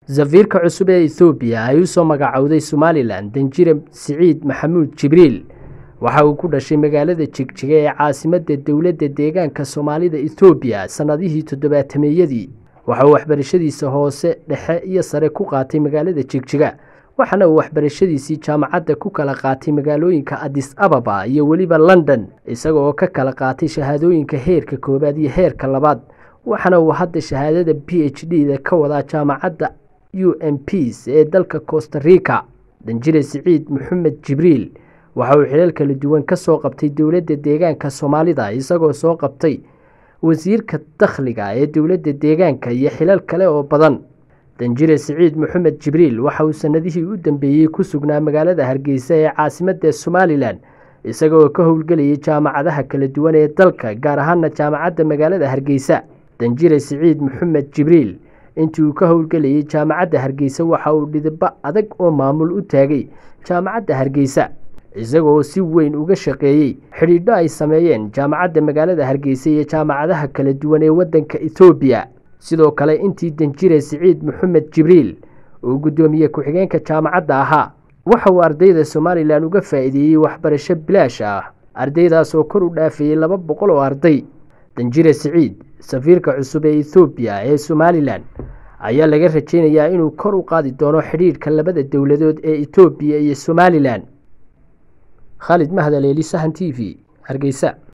safiirka cusub ee ethoobiya ay u soo magacowday somalilan danjire siciid maxamuud jibriil waxa uu ku dhashay magaalada jigjiga ee caasimadda dowladda deegaanka soomaalida ethoobiya sannadihii toddobaatameeyadii waxa uu waxbarashadiisa hoose dhexe iyo sare ku qaatay magaalada jigjiga waxaana uu waxbarashadiisii jaamacadda ku kala qaatay magaalooyinka adis ababa iyo weliba london isaga oo ka kala qaatay shahaadooyinka heerka koowaad iyo heerka labaad waxaana uu hadda shahaadada b h d da ka wadaa jaamacadda u m ps ee dalka costa rica danjire siciid maxamed jibriil waxa uu xilal kala duwan ka soo qabtay dowladda deegaanka soomaalida isagoo soo qabtay wasiirka dakhliga ee dowladda deegaanka iyo xilal kale oo badan danjire siciid maxamed jibriil waxa uu sanadihii u dambeeyey ku sugnaa magaalada hargeysa ee caasimadda somalilan isagaoo ka howlgelayay jaamacadaha kala duwan ee dalka gaar ahaana jaamacadda magaalada hargeysa danjire siciid maxamed jibriil intii uu ka howlgelayay jaamacadda hargeysa waxa uu dhidibbo adag oo maamul u taagay jaamacadda hargeysa isagaoo si weyn uga shaqeeyey xidhiidho ay sameeyeen jaamacadda magaalada hargeysa iyo jaamacadaha kala duwan ee waddanka ethoobiya sidoo kale intii danjire siciid maxamed jibriil uu guddoomiye ku-xigeenka jaamacadda ahaa waxa uu ardayda somalilan uga faa'iideeyey waxbarasho bilaash ah ardaydaas oo kor u dhaafayey laba boqol oo arday danjire siciid safiirka cusub ee ethoobiya ee somalilan ayaa laga rajeynayaa inuu kor u qaadi doono xidhiidhka labada dowladood ee etoobiya iyo somalilan khaalid mahadaleeli sahan t v hargeysa